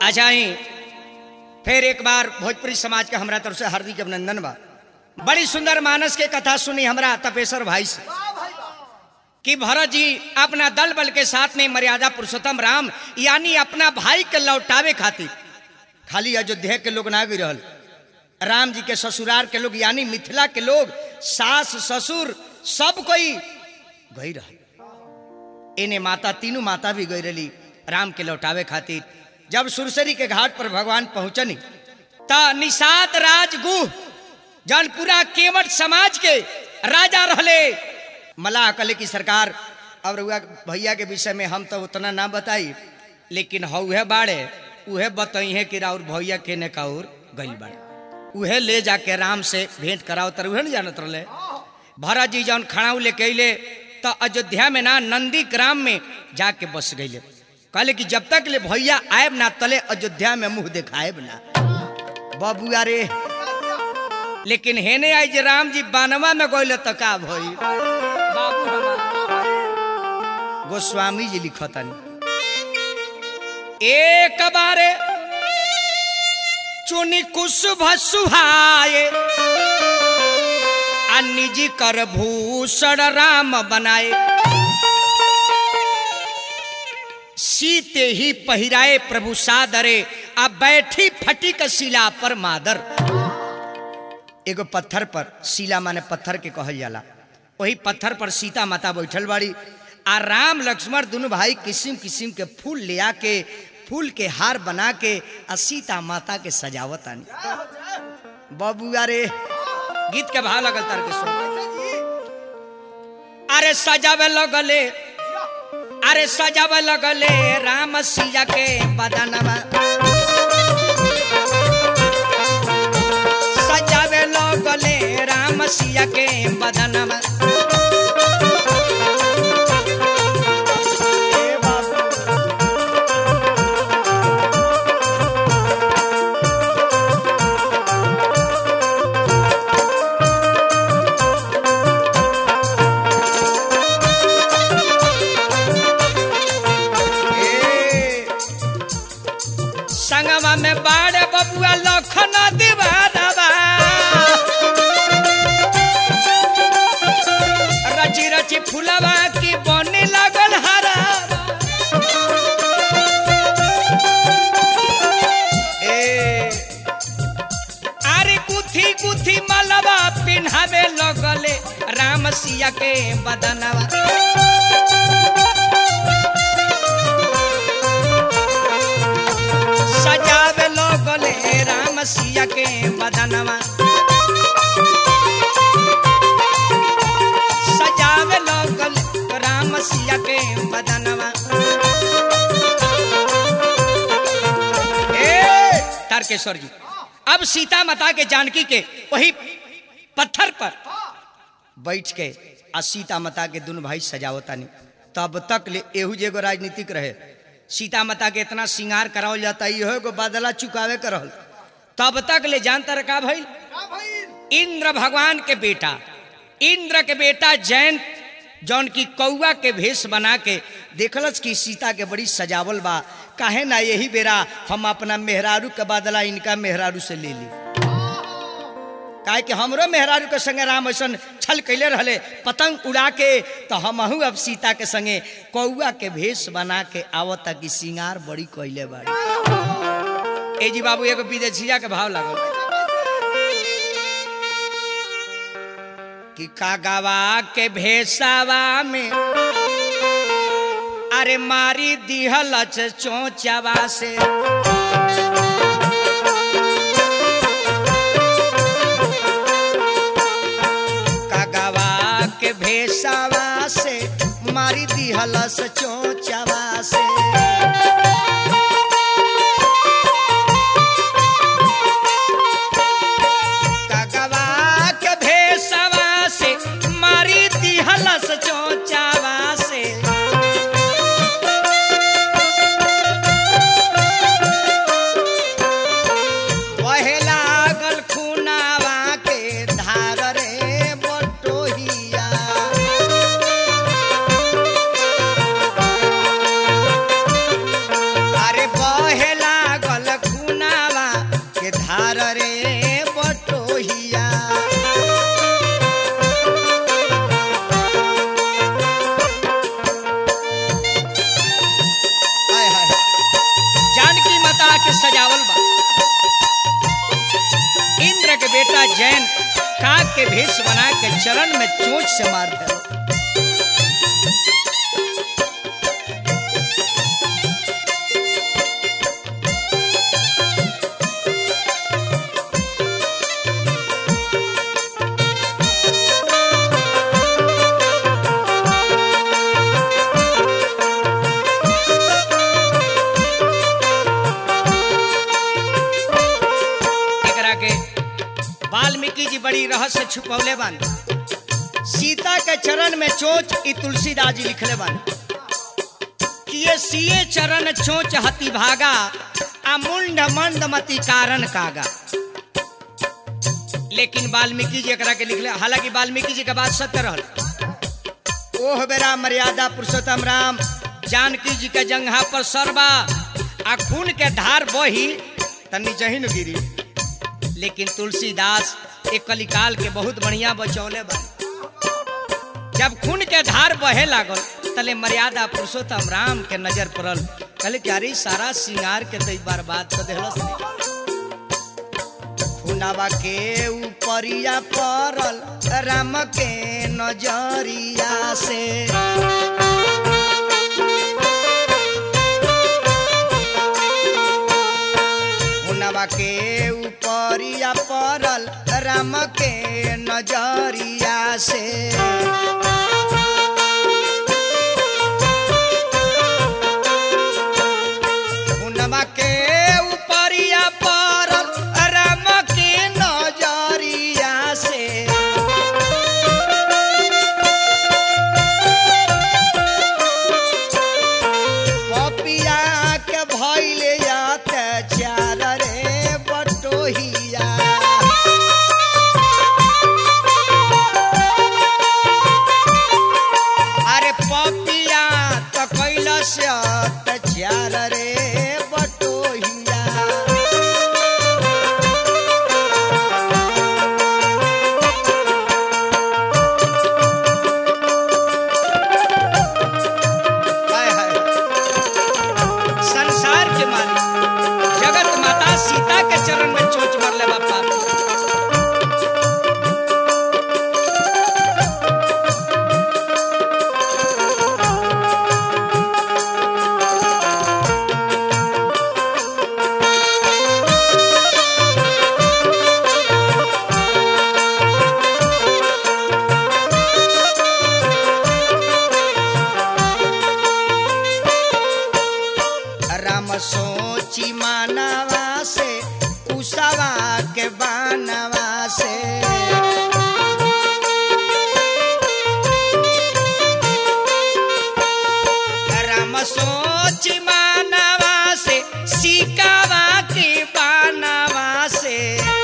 आ जाई फिर एक बार भोजपुरी समाज के हमरा तरफ से हार्दिक अभिनंदन बा बड़ी सुंदर मानस के कथा सुनी हमरा तपेश्वर भाई से कि भरत जी अपना दल बल के साथ में मर्यादा पुरुषोत्तम राम यानी अपना भाई के लौटावे खातिर खाली अयोध्या के लोग ना गई रहल राम जी के ससुराल के लोग यानी मिथिला के लोग सास ससुर सब कोई गई रहल इन्हें माता तीनों माता भी गई रही राम के लौटावे खातिर जब सुरसरी के घाट पर भगवान पहुंचनी त निषाद राजगुह जौन पूरा केवट समाज के राजा रहले मलाह कले की सरकार अब रउआ भैया के विषय में हम तो उतना ना बताई लेकिन हउहे बाड़े उहे बताई है कि राउर भैया के ने काउर गई बाड़े उहे ले जाके राम से भेंट कराओ तर उहे न जानत रहले भरत जी जौन खड़ाऊ लेके अइले तो अयोध्या में ना नंदी ग्राम में जाके बस गईले कहले कि जब तक ले भैया आयब ना तले अयोध्या में मुंह दिखाएब ना बबुआ रे लेकिन हेने आई जे राम जी बानवा में गइले तो का भई बाबू हमार गोस्वामी जी लिखतनी एक बारे चुनी कुशुभ सुहाए आ निजी कर भूषण राम बनाए सीते ही पहिराए प्रभु सादरे आ बैठी फटिक शिला पर मादर एगो पत्थर पर शिला माने पत्थर के कहल जाला वही पत्थर पर सीता माता बैठल बाड़ी आ राम लक्ष्मण दोनों भाई किस्म किस्म के फूल ले आके फूल के हार बना के आ सीता माता के सजावत आनी बबुआ रे गीत के भाव लगल तार के सुन अरे सजावे लगले अरे सजावे लगले राम सिया के बदनवा सजावे लगले राम सिया के बदनवा ए, संगवा में बाड़े बबुआ लखन दीवानवा रची रची फुलवा की बने लगल हरा ए अरे गुथी गुथी मलवा पिन्हावे लगले राम सिया के बदनवा सजावे लगले राम सिया के बदनवा सजावे लगल राम सिया के बदनवा ए तारकेश्वर जी अब सीता माता के जानकी के वही पत्थर पर बैठ के आ सीता माता के दोनों भाई सजावतानी तब तक ले एहू जेगो राजनीतिक रहे सीता माता के इतना श्रृंगार करावल जाता इहो एगो बदला चुकावे कर रहल तब तक ले जानता रखा भाई इंद्र भगवान के बेटा इंद्र के बेटा जैन जौन की कौआ के भेष बना के देखलस कि सीता के बड़ी सजावल बा काहे ना यही बेरा हम अपना मेहरारू के बदला इनका मेहरारू से ले ली काहे कि हमरो मेहरारू के संगे राम ऐसन छल कैले रहले पतंग उड़ा के तो हमहू अब सीता के संगे कौआ के भेष बना के आवत कि सिंगार बड़ी कैले बाड़ी ए जी बाबू एगो विदेशिया के भाव लागल कि कागवा के भेसावा में अरे मारी दिहल चोचवा से कागवा के भेसावा से मारी दिहल चोचवा से कागवा के भेसवा से मारी दिहलस चोचावा से वहे लागल खुनावा के धार रे बटोहिया से सजावल बा इंद्र के बेटा जैन काग के भेष बना के चरण में चोंच से मार दे एकरा के वाल्मीकि जी बड़ी रहस्य छुपौले बान सीता के चरण में चोच ई तुलसीदास जी लिखले बान कि ये सिए चरण चोच हति भागा आ मुंड मंद मति कारण कागा लेकिन वाल्मीकि जी एकरा के लिखले हालांकि वाल्मीकि जी के बात सत्य रहल ओह बेरा मर्यादा पुरुषोत्तम राम जानकी जी के जंघा पर सरबा आ खून के धार बही तनी जही न गिरी लेकिन तुलसीदास एक कलिकाल के बहुत बढ़िया बचौले बा जब खून के धार बहे लागल तले मर्यादा पुरुषोत्तम राम के नजर पड़ल कहले कि अरे सारा सिंगार के तो बर्बाद कर देहलस रे। खुनावा के ऊपरिया पड़ल राम के नजरिया से हुनवा के ऊपरिया पड़ल राम के नजरिया से हुनवा के ऊपरिया पड़ल राम के नजरिया से पपिया के भइले अत्याचार रे बटोहिया अरे पपिया त कैलस अत्याचार रे बटोहिया हाय हाय संसार के मालिक जगत माता सीता के चरण में चोच मारले बापा राम सोची मानवा से कुशवा के बानवा से राम सोची मानवा से सिकावा के बानवा से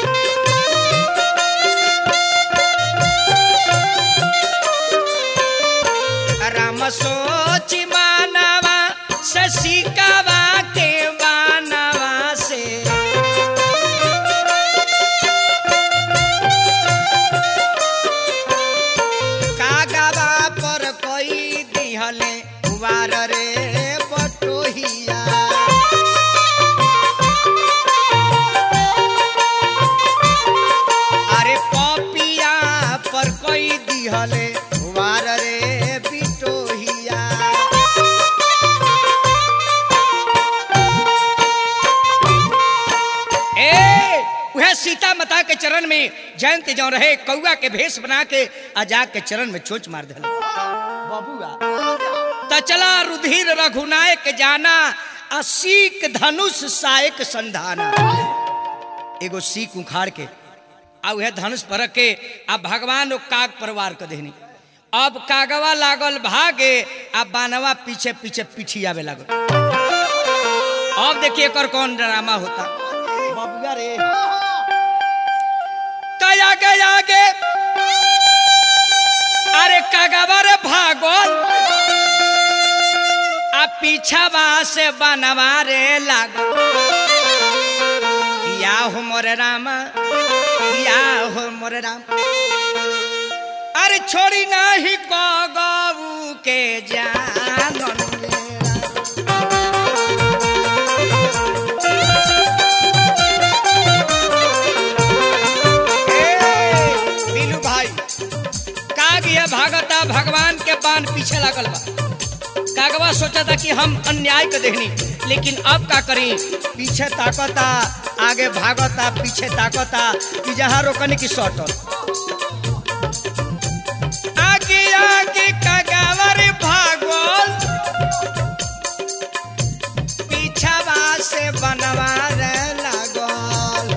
राम सोची मानवा से सिकावा के बानवा से कागवा पर कोई दिहले वार रे बटोहिया अरे पपिया पर कोई दिहले वार रे बिटोहिया ए वह सीता माता के चरण में जयंत जो रहे कौआ के भेष बना के आजा के चरण में चोच मार दिल बबुआ त चला रुधिर रघुनायक जाना आ सीक धनुष सायक संधाना एगो सीक उखाड़ के आ उहे धनुष पर के आ भगवान ओ काग परवार के देहनी अब कागवा लागल भागे आ बानवा पीछे पीछे पिछियावे लागल अब देखिए एकर कौन ड्रामा होता बबुआ रे तया के आगे अरे कागवा रे भागल आ पीछावा से बनवा रे लागल या हो मोरे रामा या हो मोरे राम अरे छोड़ी नाही गऊ के जानन मेरा पीछे लागल बा कागवा सोचा था कि हम अन्याय के देखनी लेकिन अब का करी पीछे ताकता आगे भागता पीछे ताकता कि जहाँ रोकने की सटल आगे आगे कागवर भागल पीछावा से बनवा रे लागल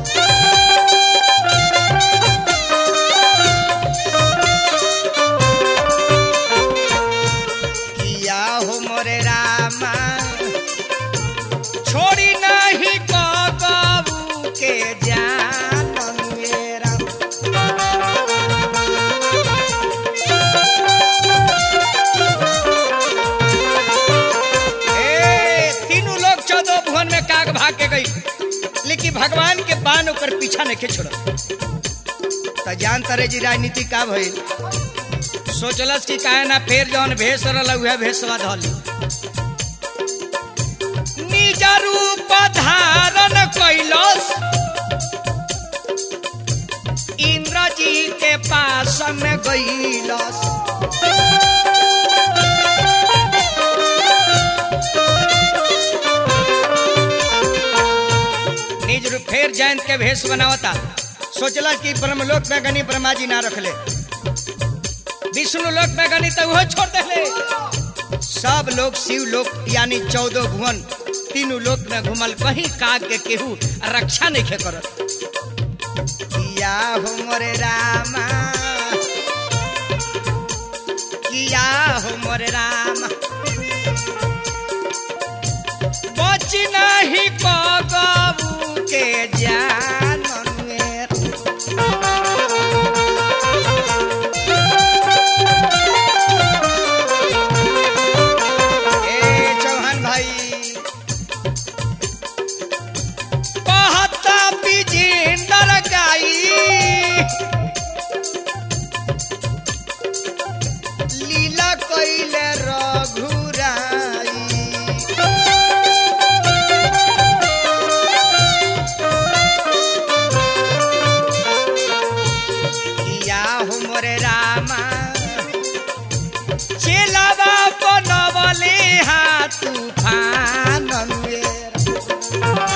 किया हो मोरे रामा छोड़ी नहीं कबू के जान मेरा ए, तीनों लोग चौदह भुवन में काग भाग के गई लेकिन भगवान के बान ओकर पीछा नहीं छोड़ तो जान तरे जी राजनीति का भइल सोचलस कि काहे ना फेर जौन भेष रहल उहे भेषवा धल निज रूप धारण कैलस इंद्र जी के पास में गईलस निज रूप फेर जयंत के भेष बनावता सोचला कि ब्रह्मलोक में गनी ब्रह्मा जी ना रखले विष्णु लोक में गनी तो वो छोड़ देले सब लोग शिव लोक यानी चौदह भुवन तीनों लोक में घुमल कहीं काग के केहू रक्षा नहीं खे करत किया हो मोरे रामा किया हो मोरे रामा बच नहीं कबू के जान मेरा ए चौहान भाई कहता बिजेंदर गाई लीला कैले रघुराई किया हो मोरे रामा चेलावा बनवले हा तूफान मेरा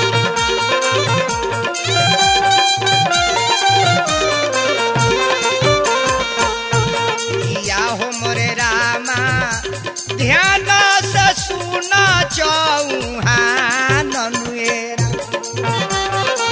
किया हो मोरे रामा ध्यान से सुना चौहान मेरा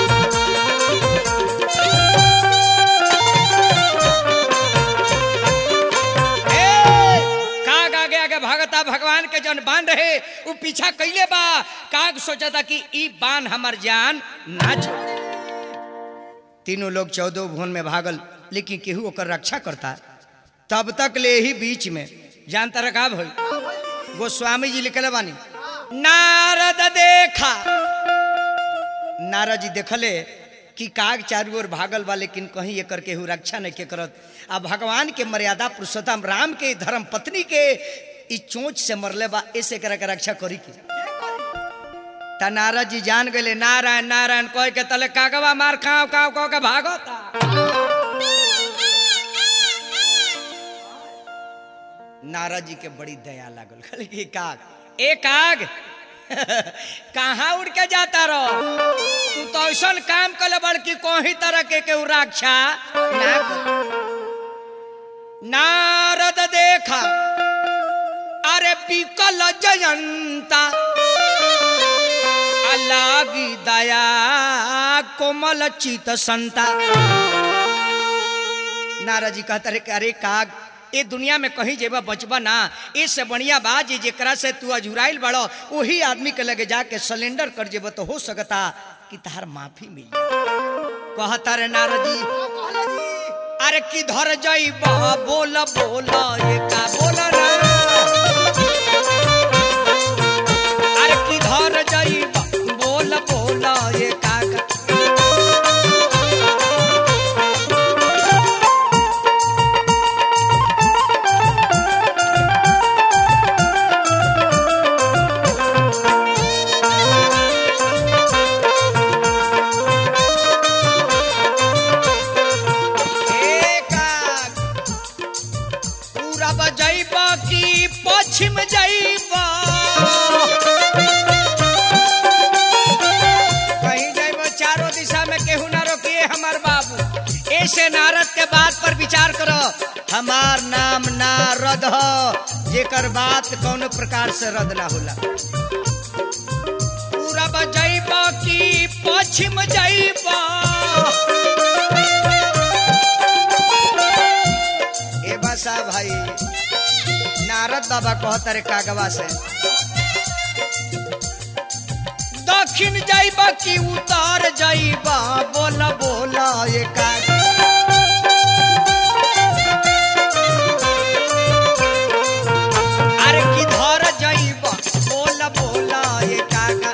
ए, काग आगे आगे भागता भगवान के जन बांध रहे वो पीछा कैले बा काग सोचा था कि ई बान हमार जान ना छोड़ तीनों लोग चौदह भुवन में भागल लेकिन केहू ओकर रक्षा करता तब तक ले ही बीच में जानता रखा भई गोस्वामी जी लिखले बानी नारद देखा नारद जी देखले कि काग चारू ओर भागल बा लेकिन कहीं एकर केहू रक्षा नहीं के करत आ भगवान के मर्यादा पुरुषोत्तम राम के धर्म पत्नी के ई चोंच से मरले बा ऐसे करे के रक्षा करी के त नारद जी जान गए नारायण नारायण कह के तले कागवा मार खाओ काव कह के भागता नारद जी के बड़ी दया लागल कहले कि काग ए काग कहाँ उड़ के जाता रहो तू तो ऐसा काम कले बड़की कोही तरह के केहू रक्षा ना कर। नारद देखा अरे पिकल जयंता लागी दया कोमल चित संता नारद जी कहता रे कि अरे काग ए दुनिया में कहीं जेबा बचबा ना इससे बढ़िया बात जे जेकरा से तू अजुराइल बड़ो वही आदमी के लगे जाके सिलेंडर कर जेबा तो हो सकता कि तार माफी मिल जाए कहता रे नारद जी अरे किधर जाइबा बोल बोल ये का बोल ना अरे किधर जाइबा बोल बोल ये का पूरा बजैबा हमार नाम नारद ह जेकर बात कौनो प्रकार से रद्द ना होला पूरब जैब की पश्चिम जैब ए बसा भाई नारद बाबा कहता रे कागवा से दक्षिण जाइब कि उत्तर जाइब बोल बोल ये काग अरे किधर जाइब बोल बोल ये कागा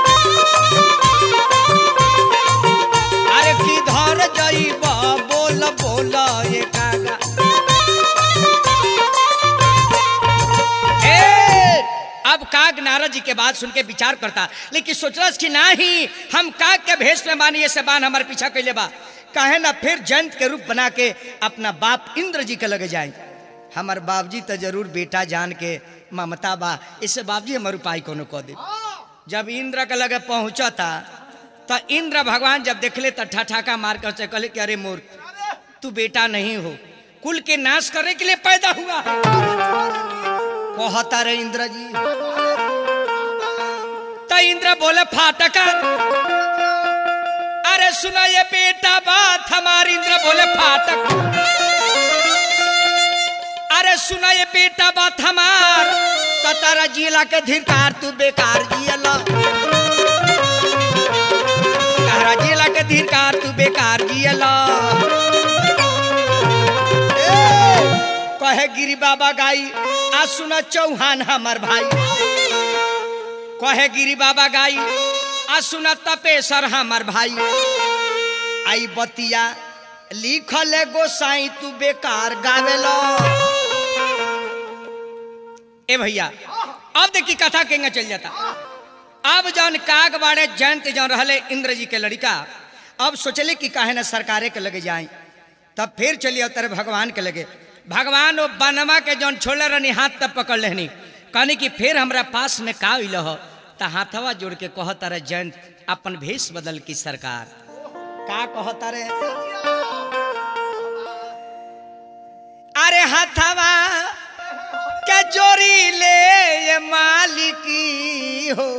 अरे किधर जाइब बोल बोल ये कागा ए, अब काग नारद जी के बात सुन के विचार करता लेकिन सोचलस कि नाही हम काग के भेष में बानी ऐसे बान हमारे पीछा कैले बा काहे ना फिर जंत के रूप बना के अपना बाप इंद्र जी के लगे जाए हमार बाबजी तो जरूर बेटा जान के ममता बा इससे बाबजी हमार उपाय कोनो कह दे जब इंद्र के लगे पहुंचता तो इंद्र भगवान जब देखले तो ठठाका मार कर कहले कि अरे मोर तू बेटा नहीं हो कुल के नाश करने के लिए पैदा हुआ है कहता रे इंद्र जी तो इंद्र बोले फाटका अरे सुना ये बेटा बात हमारी इंद्र बोले फाटक अरे सुना ये बेटा बात हमार तो तारा जिला के धिकार तू बेकार जियला तारा जिला के धिकार तू बेकार जियला कहे गिरी बाबा गाई आ सुना चौहान हमार भाई कहे गिरी बाबा गाई आ सुना तपेसर हमार भाई आई बतिया लिखल है गोसाई तू बेकार गावेलो ए भैया अब देखी कथा केंगे चल जाता अब जौन काग बाड़े जयंत जौन रहले इंद्र जी के लड़का अब सोचले कि काहे ना सरकारे के लगे जाए तब फिर चलिए तेरे भगवान के लगे भगवान वो बनवा के जौन छोड़ले रहनी हाथ तब पकड़ लेनी कहनी कि फिर हमरा पास में का अइल हो त हाथवा जोड़ के कहता रे जयंत अपन भेष बदल की सरकार का कहता रे अरे हाथवा के जोड़ी ले ये मालिकी हो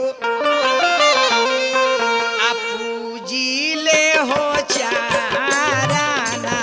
आ पूजी ले हो चाराना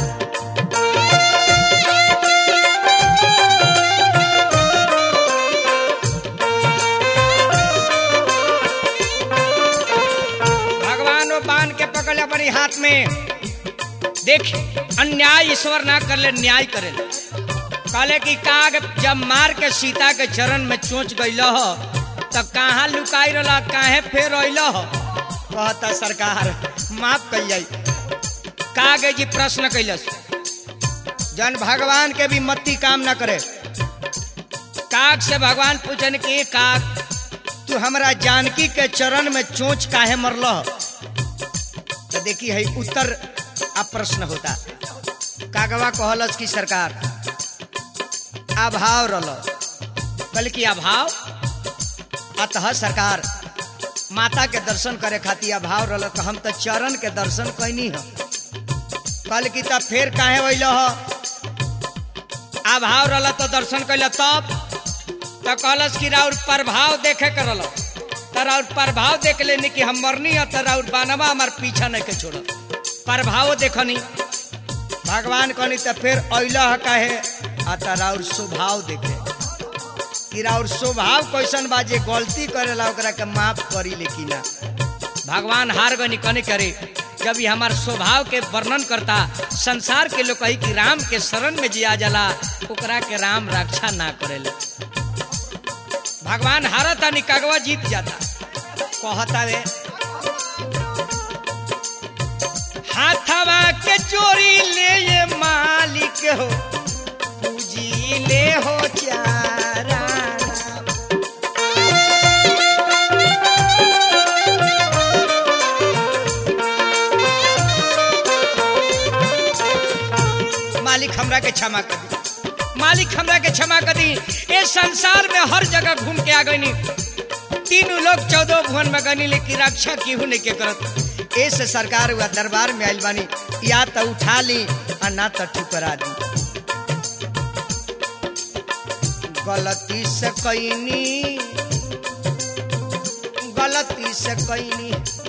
भगवान वो बांध के पकड़ ले अपनी हाथ में देख अन्याय ईश्वर ना कर ले न्याय करे ले कहले कि काग जब मार के सीता के चरण में चोंच गइल हो तब कहाँ लुकाई रहा काहे फेर अइल हो कहता सरकार माफ कल जाई कागे जी प्रश्न कैलस जन भगवान के भी मत्ती काम ना करे काग से भगवान पूछन कि काग तू हमरा जानकी के चरण में चोंच काहे मरल तो देखी है उत्तर अब प्रश्न होता कागवा कहलस की सरकार अभाव रल कल की अभाव अतः सरकार माता के दर्शन करे खातिर अभाव रल तो हम तो चरण के दर्शन कैनी हो कल की तब फिर काहे वैल हो अभाव रल तो दर्शन कैल तब तो कहलस कि राउर प्रभाव देखे कर रल तो राउर प्रभाव देख लेनी कि हम मरनी है तो राउर बानवा हमार पीछा नहीं के छोड़ प्रभाव देखनी भगवान कहनी तो फिर अल कहे आ तो राउर स्वभाव देखे कि राउर स्वभाव कैसन बा जे गलती करेला ओकरा के माफ करी लेकिन ना भगवान हार गनी कने करे जब ये हमार स्वभाव के वर्णन करता संसार के लोग कही कि राम के शरण में जिया जाला ओकरा के राम रक्षा ना करेले भगवान हारता निकागवा जीत जाता कहता वे हाथवा के चोरी ले ये मालिक हो पूजी ले हो चारा मालिक हमरा के क्षमा कर दी मालिक हमरा के क्षमा कर दी ए संसार में हर जगह घूम के आ गई तीनों लोग चौदह भुवन में गनी लेकिन रक्षा केहू नहीं के करत ऐसे सरकार हुआ दरबार में आइल बानी या तो उठा ली और ना तो ठुकरा दी गलती से कैनी गलती से कैनी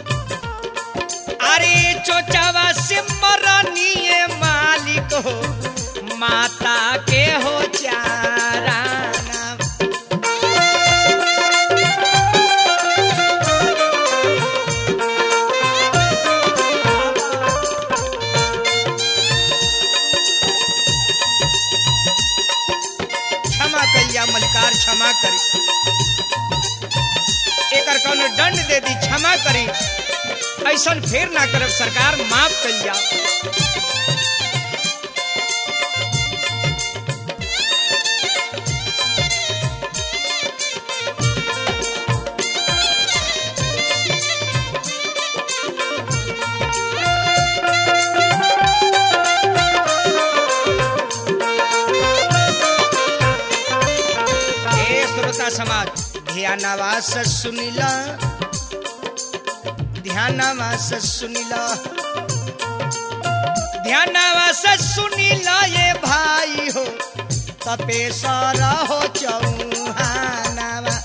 अरे चोचावा से मरनिए मालिक हो माता के हो चारा क्षमा करिया मलिकार क्षमा करी एकर कौनो दंड दे दी क्षमा करी ऐसन फेर ना करब सरकार माफ कर जाओ हे श्रोता समाज ध्यानवास सुनिला ध्यानवास सुनिला ध्यानवास सुनिला ये भाई हो तपेसर हो चौहानावा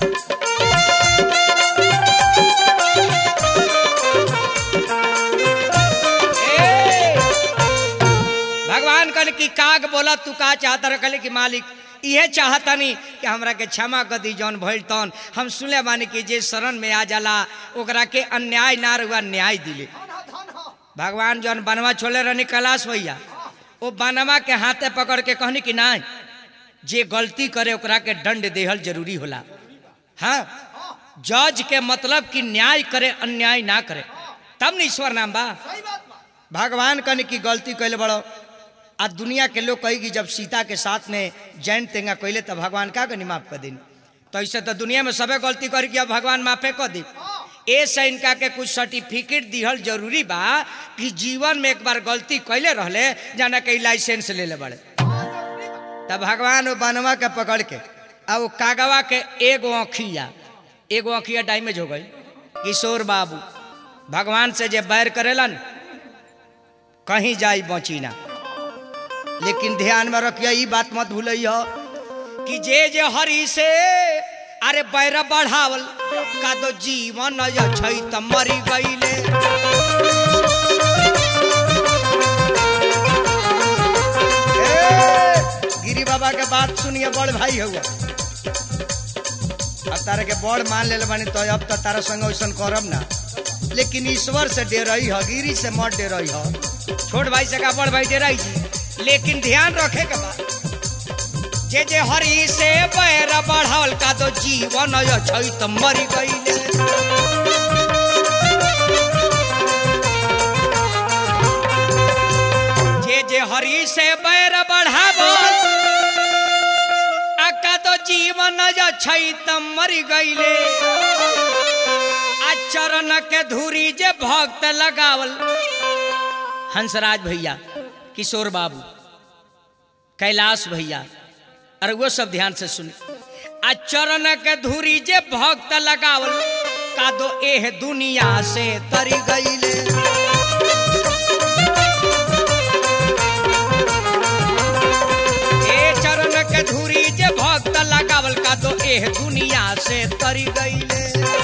ए, भगवान कल की काग बोला तू का चाहता रखले कि मालिक इहे चाहतनी कि हमरा के क्षमा कर दी जौन भइल तौन हम सुने बानी कि जे शरण में आ जाला ओकरा के अन्याय ना रुआ न्याय दिले भगवान जौन बनवा छोले रहनी कैलाश भैया वो बनवा के हाथे पकड़ के कहनी कि ना जे गलती करे ओकरा के दंड देहल जरूरी होला हाँ जज के मतलब कि न्याय करे अन्याय ना करे तब न ईश्वर नाम बा भगवान कन की गलती कैले बड़ो आ दुनिया के लोग कही कि जब सीता के साथ में जैन तेंगा कैले तब भगवान का कनी माफ कर दिन तो ऐसे तो दुनिया में सबे गलती कर कि अब भगवान माफे कर दी ऐसे इनका के कुछ सर्टिफिकेट दिहल जरूरी बा कि जीवन में एक बार गलती कैले रहले जाना के लाइसेंस ले ले बड़े तब भगवान वो बनवा के पकड़ के आ वो कागवा के एगो अखिया एगो अखिया डैमेज हो गई किशोर बाबू भगवान से जे बैर करेलन कहीं जाई बची ना लेकिन ध्यान में रखिए ई बात मत भूलिए कि जे जे हरि से अरे बैर बढ़ावल का दो जीवन छै त मरी गईले ए, गिरी बाबा के बात सुनिए बड़ भाई हुआ अब तारा के बड़ मान ले बानी तो अब तो तारा संग वैसन करब ना लेकिन ईश्वर से डेरई ह गिरी से मत डेरई ह छोट भाई से का बड़ भाई डेराई जी लेकिन ध्यान रखे के बा जे जे हरि से बैर बढ़ावल का तो जीवन छै त मरी गईले जे जे हरि से बैर बढ़ावल आ का तो जीवन छै त मरी गईले आ चरण के धूरी जे भक्त लगावल हंसराज भैया किशोर बाबू कैलाश भैया अरे वो सब ध्यान से सुने आ चरण के धूरी जे भक्त लगावल का दो एह दुनिया से तरी गईले ए चरण के धूरी जे भक्त लगावल का दो एह दुनिया से तरी गईले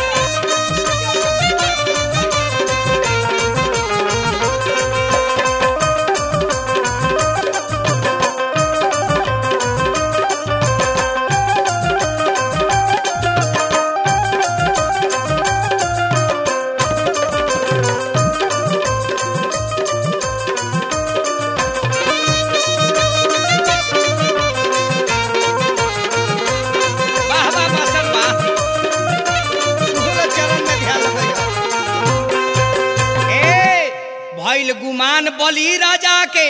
वाह वाह मास्टर वाह तुहरा चरण में ध्यान लगइहा ए भइल गुमान बली राजा के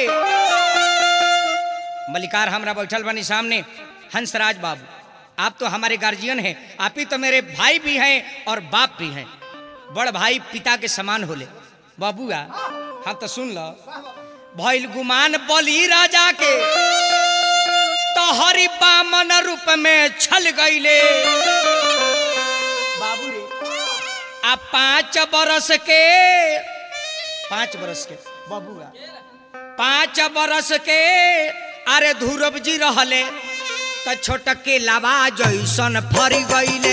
मलिकार हमरा बैठल बनी सामने हंसराज बाबू आप तो हमारे गार्जियन हैं आप ही तो मेरे भाई भी हैं और बाप भी हैं बड़ भाई पिता के समान होले बाबूआ हाँ तो सुन लो भइल गुमान बली राजा के तो हरि बामन रूप में छल गईले बाबू रे आ पांच बरस के पांच बरस के बाबूआ पांच बरस के अरे ध्रुव जी रहले त छोटके लावा जैसन फरी गईले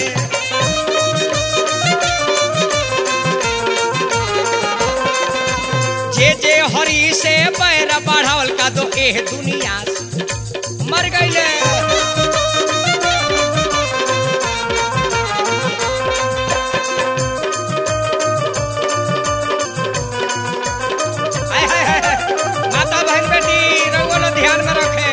जे जे हरी से पैर बढ़ावल का दो एह दुनिया से मर गईले हाय, हाय, हाय, हाय। माता बहन बेटी रउआ लोग ध्यान में रखे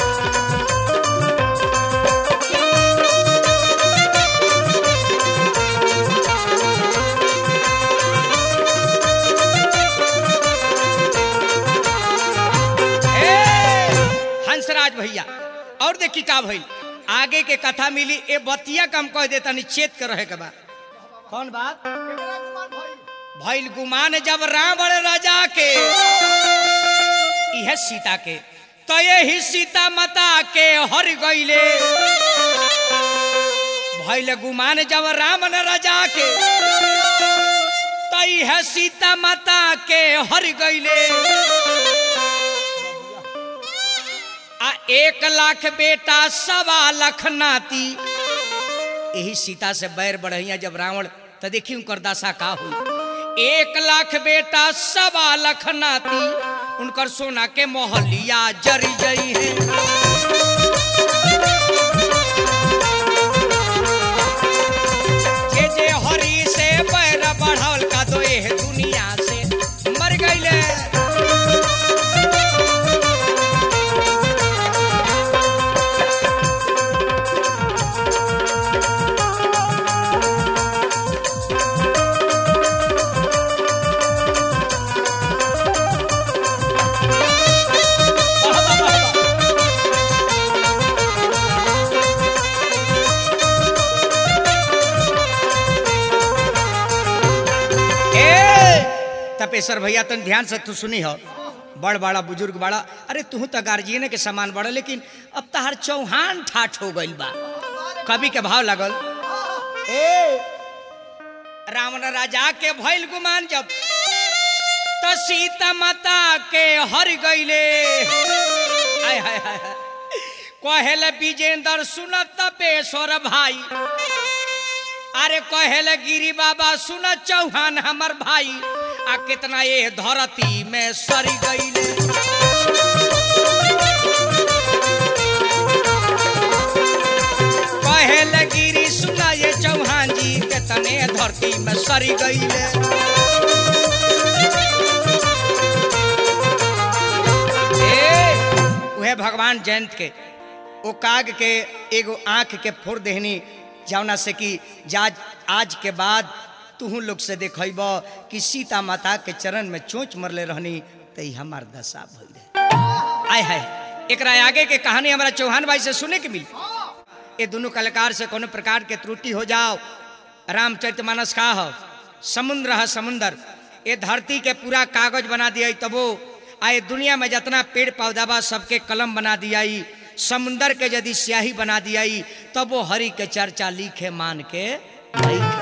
ए, हंसराज भैया और देखी का भइल आगे के कथा मिली ए बतिया कम कह देता निश्चेत कर रहे के बा कौन बात भइल गुमान जब रावण राजा के यह सीता के तो यही सीता माता के हर गईले भइल गुमान जब रावण राजा के तो यह सीता माता के हर गईले आ एक लाख बेटा सवा लाख नाती यही सीता से बैर बढ़िया जब रावण तो देखी उनकर दशा का हुई एक लाख बेटा सवा लाख नाती उनकर सोना के मोहलिया जरी जई है जे जे हरी से बैर बढ़ावल का दो एह दुनिया से मर गईले वाह, वाह, वाह, वाह। ए तपेश्वर भैया तन ध्यान से तू सुनी हो बड़ बड़ा बुजुर्ग बड़ा अरे तू तो गार्जियन के समान बड़ा लेकिन अब तहार चौहान ठाठ हो गइल बा कवि के भाव लगल ए रावण राजा के भइल गुमान जब तो सीता माता के हर गईले आय हाय हाय हाय। कहेल विजेंद्र सुनत तपेश्वर भाई अरे कहेल गिरी बाबा सुन चौहान हमर भाई आ कितना ये धरती में सरी गईले कहेल गिरी सुन ये चौहान जी कितने धरती में सरी गईले ए, उहे भगवान जयंत के ओ काग के एगो आंख के फोड़ देहनी जौना से कि जाज आज के बाद तुहू लोग से देखब कि सीता माता के चरण में चोंच मरले रहनी तो ई हमार दशा भइल रहे। आय हाय एकरा आगे के कहानी हमारा चौहान भाई से सुने के मिली ये दोनों कलाकार से कोनो प्रकार के त्रुटि हो जाओ रामचरित मानस का हो समुद्र है समुंदर ये धरती के पूरा कागज बना दिया तबो आए दुनिया में जितना पेड़ पौधा बा सबके कलम बना दिया समुंदर के यदि स्याही बना दिया तब वो हरि के चर्चा लिखे मान के नहीं